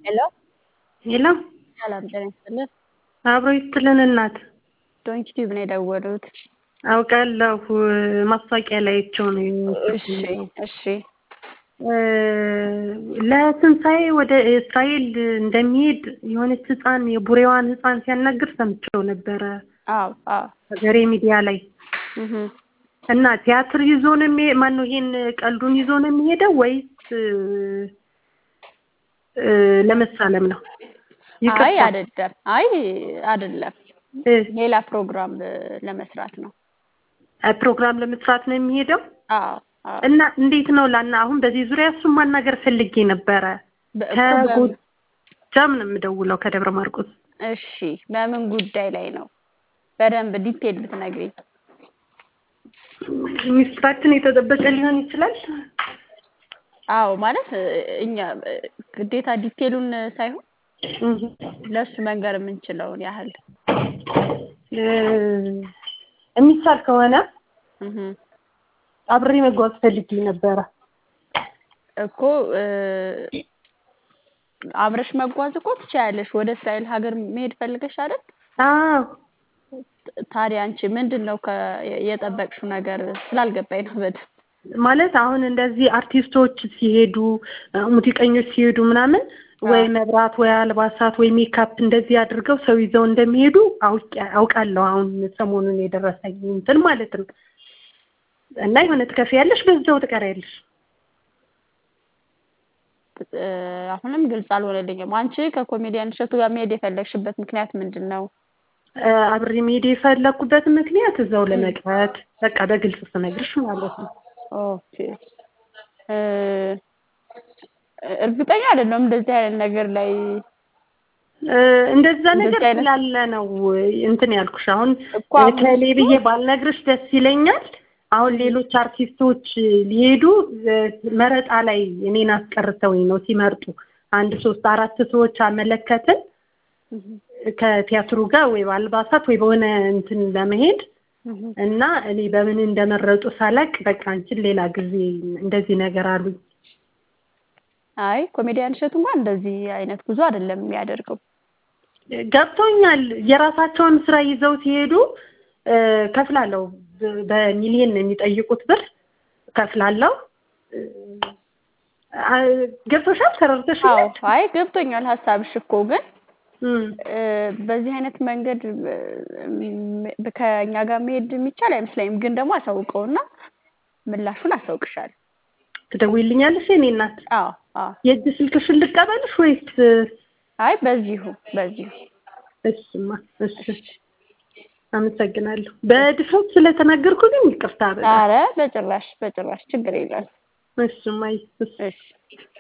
ሄሎ ሄሎ ሰላም ጤና ይስጥልን። አብሮ ይስጥልን እናት። ዶንኪ ቲዩብ ነው የደወሉት። አውቃለሁ ማስታወቂያ ላይ አይቼው ነው እሺ እሺ ለትንሣኤ ወደ እስራኤል እንደሚሄድ የሆነች ህፃን የቡሬዋን ህፃን ሲያናግር ሰምቼው ነበረ አዎ አዎ ሀገሬ ሚዲያ ላይ እህ እና ቲያትር ይዞ ነው የሚሄ ማነው ይሄን ቀልዱን ይዞ ነው የሚሄደው ወይስ እ ለመሳለም ነው? አይ ይቅርታ አይደለም አይ አይደለም እ ሌላ ፕሮግራም ለመስራት ነው። ፕሮግራም ለመስራት ነው የሚሄደው አዎ አዎ እና እንዴት ነው ላና አሁን በዚህ ዙሪያ እሱን ማናገር ፈልጌ ነበረ። በእኮ በምን ከጎጃም ነው የምደውለው ከደብረ ማርቆስ። እሺ በምን ጉዳይ ላይ ነው? በደንብ ዲቴል ብትነግሪኝ። ሚስጥራችን የተጠበቀ ሊሆን ይችላል። አዎ ማለት እኛ ግዴታ ዲቴሉን ሳይሆን እህ ለሱ መንገር የምንችለውን ያህል እ የሚቻል ከሆነ እህ አብሬ መጓዝ ፈልጌ ነበረ። እኮ እ አብረሽ መጓዝ እኮ ትችያለሽ። ወደ እስራኤል ሀገር መሄድ ፈልገሽ አይደል? አዎ ታዲያ አንቺ ምንድን ነው ከ የጠበቅሽው ነገር ስላልገባኝ ነው በደንብ። ማለት አሁን እንደዚህ አርቲስቶች ሲሄዱ ሙዚቀኞች ሲሄዱ ምናምን ወይ መብራት ወይ አልባሳት ወይ ሜካፕ እንደዚህ አድርገው ሰው ይዘው እንደሚሄዱ አውቄ አውቃለሁ። አሁን ሰሞኑን የደረሰኝ እንትን ማለት ነው። እና የሆነ ትከፍያለሽ፣ በዛው ትቀሪያለሽ። እ አሁንም ግልጽ አልሆነልኝም። አንቺ ከኮሜዲያን እሸቱ ጋር መሄድ የፈለግሽበት ምክንያት ምንድን ነው? እ አብሬ መሄድ የፈለኩበት ምክንያት እዛው ለመቅረት በቃ በግልጽ ስነግርሽ ማለት ነው። ኦኬ እ እርግጠኛ አይደለሁም እንደዚህ አይነት ነገር ላይ እ እንደዛ ነገር እንደዚህ አይነት ስላለ ነው እንትን ያልኩሽ። አሁን እኮ አሁን ከሌ እሱ ብዬ ባልነግርሽ ደስ ይለኛል። አሁን ሌሎች አርቲስቶች ሊሄዱ እ መረጣ ላይ እኔን አስቀርተውኝ ነው ሲመርጡ አንድ ሶስት አራት ሰዎች አመለከትን እህ ከቲያትሩ ጋር ወይ በአልባሳት ወይ በሆነ እንትን ለመሄድ እህ እና እኔ በምን እንደመረጡ ሳላቅ በቃ አንቺን ሌላ ጊዜ እንደዚህ ነገር አሉኝ። አይ ኮሜዲያን እሸቱ እንኳን እንደዚህ አይነት ጉዞ አይደለም የሚያደርገው። ገብቶኛል። የራሳቸውን ስራ ይዘው ሲሄዱ እ ከፍላለሁ። በ- በሚሊየን ነው የሚጠይቁት ብር ከፍላለሁ። እ አ- ገብቶሻል? አዎ ተረድተሽኛል? አይ ገብቶኛል ሀሳብሽ እኮ ግን እም እ በዚህ አይነት መንገድ እ ከእኛ ጋር መሄድ የሚቻል አይመስለኝም። ግን ደግሞ አሳውቀውና ምላሹን አሳውቅሻለሁ። ትደውይልኛለሽ የእኔ እናት? አዎ አዎ የእጅ ስልክሽን ልቀበልሽ ወይስ? አይ በዚሁ በዚሁ እሺማ እሺ አመሰግናለሁ። በድፍረት ስለተናገርኩ ግን ይቅርታ በጣም። ኧረ በጭራሽ በጭራሽ ችግር የለም። እሺ እማዬ እሺ እሺ